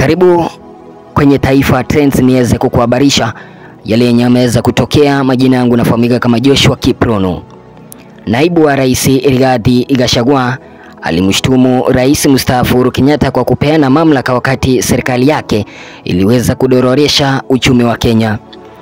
Karibu kwenye Taifa Trends niweze kukuhabarisha yale yenye yameweza kutokea. Majina yangu nafahamika kama Joshua Kiprono. Naibu wa Rais Rigathi Gachagua alimshtumu Rais mstaafu Uhuru Kenyatta kwa kupeana mamlaka wakati serikali yake iliweza kudororesha uchumi wa Kenya.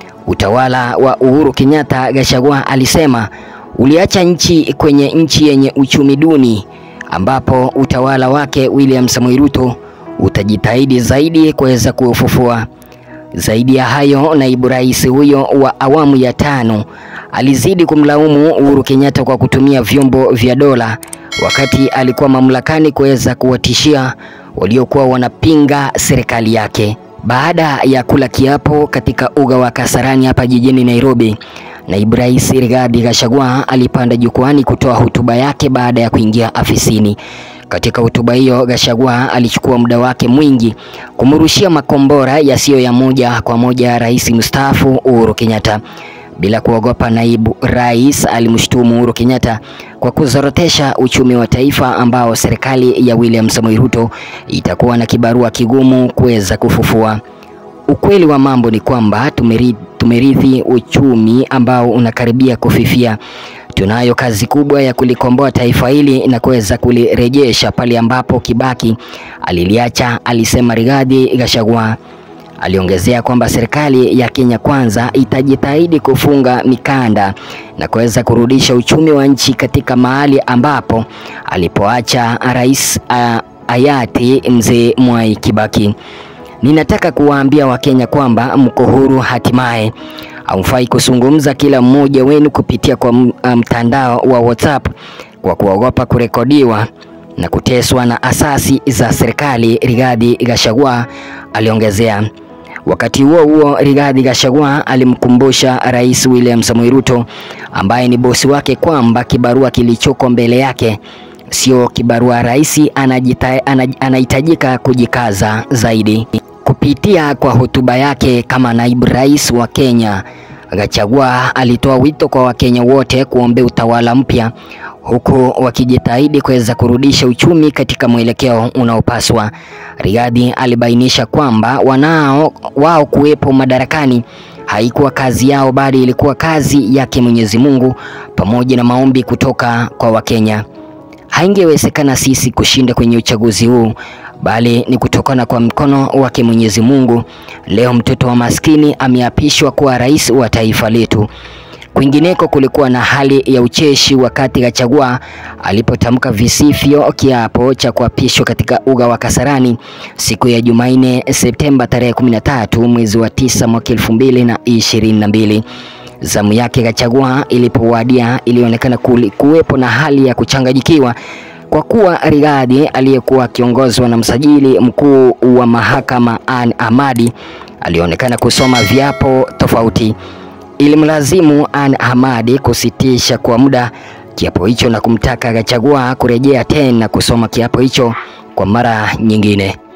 Utawala wa Uhuru Kenyatta, Gachagua alisema uliacha nchi kwenye nchi yenye uchumi duni, ambapo utawala wake William Samoei Ruto utajitahidi zaidi kuweza kuufufua. Zaidi ya hayo, naibu rais huyo wa awamu ya tano alizidi kumlaumu Uhuru Kenyatta kwa kutumia vyombo vya dola wakati alikuwa mamlakani kuweza kuwatishia waliokuwa wanapinga serikali yake. Baada ya kula kiapo katika uga wa Kasarani hapa jijini Nairobi, naibu rais Rigathi Gachagua alipanda jukwani kutoa hotuba yake baada ya kuingia afisini. Katika hotuba hiyo, Gachagua alichukua muda wake mwingi kumrushia makombora yasiyo ya moja kwa moja ya rais mstaafu Uhuru Kenyatta. Bila kuogopa, naibu rais alimshutumu Uhuru Kenyatta kwa kuzorotesha uchumi wa taifa ambao serikali ya William Samoei Ruto itakuwa na kibarua kigumu kuweza kufufua. Ukweli wa mambo ni kwamba tumerithi, tumerithi uchumi ambao unakaribia kufifia. Tunayo kazi kubwa ya kulikomboa taifa hili na kuweza kulirejesha pale ambapo Kibaki aliliacha, alisema Rigathi Gachagua. Aliongezea kwamba serikali ya Kenya Kwanza itajitahidi kufunga mikanda na kuweza kurudisha uchumi wa nchi katika mahali ambapo alipoacha rais uh, hayati mzee Mwai Kibaki. Ninataka kuwaambia Wakenya kwamba mko huru hatimaye. Hamfai kuzungumza kila mmoja wenu kupitia kwa mtandao wa WhatsApp kwa kuogopa kurekodiwa na kuteswa na asasi za serikali, Rigathi Gachagua aliongezea. Wakati huo huo, Rigathi Gachagua alimkumbusha Rais William Samoei Ruto ambaye ni bosi wake kwamba kibarua kilichoko mbele yake sio kibarua rahisi, anahitajika kujikaza zaidi. Kupitia kwa hotuba yake kama naibu rais wa Kenya, Gachagua alitoa wito kwa Wakenya wote kuombea utawala mpya huku wakijitahidi kuweza kurudisha uchumi katika mwelekeo unaopaswa. Rigathi alibainisha kwamba wanao wao kuwepo madarakani haikuwa kazi yao, bali ilikuwa kazi yake Mwenyezi Mungu pamoja na maombi kutoka kwa Wakenya. Haingewezekana sisi kushinda kwenye uchaguzi huu bali ni kutokana kwa mkono wake Mwenyezi Mungu. Leo mtoto wa maskini ameapishwa kuwa rais wa taifa letu. Kwingineko kulikuwa na hali ya ucheshi wakati Gachagua alipotamka visivyo kiapo cha kuapishwa katika uga wa Kasarani siku ya Jumanne Septemba tarehe 13 mwezi wa tisa mwaka elfu mbili na ishirini na mbili. Zamu yake Gachagua ilipowadia, ilionekana kuwepo na hali ya kuchanganyikiwa kwa kuwa Rigathi aliyekuwa akiongozwa na msajili mkuu wa mahakama Ann Ahmadi alionekana kusoma viapo tofauti. Ilimlazimu Ann Ahmadi kusitisha kwa muda kiapo hicho na kumtaka Gachagua kurejea tena kusoma kiapo hicho kwa mara nyingine.